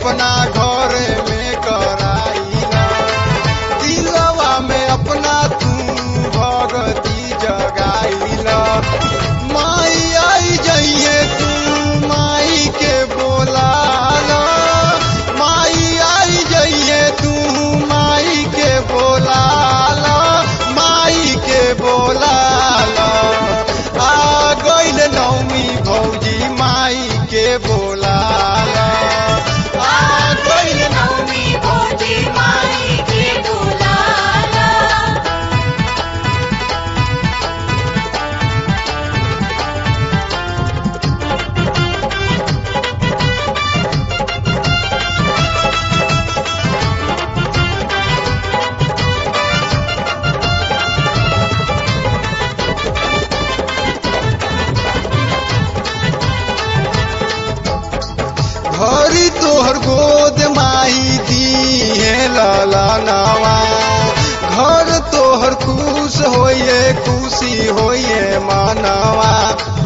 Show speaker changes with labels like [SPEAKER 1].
[SPEAKER 1] अपना घर में कराइला दिलवा में अपना तू भगती जगाइला माई आई जइए तू माई के बोलाला माई आई जइए तू माई के बोलाला माई के बोलाला आ गइल नौमी भौजी माई के बोलाला आ गइल
[SPEAKER 2] नवमी भोजी माई के दुलाला
[SPEAKER 1] घरी तोहर गोद माही दी है लाला नावा घर तोहर खुश होइए खुशी होइए मानवा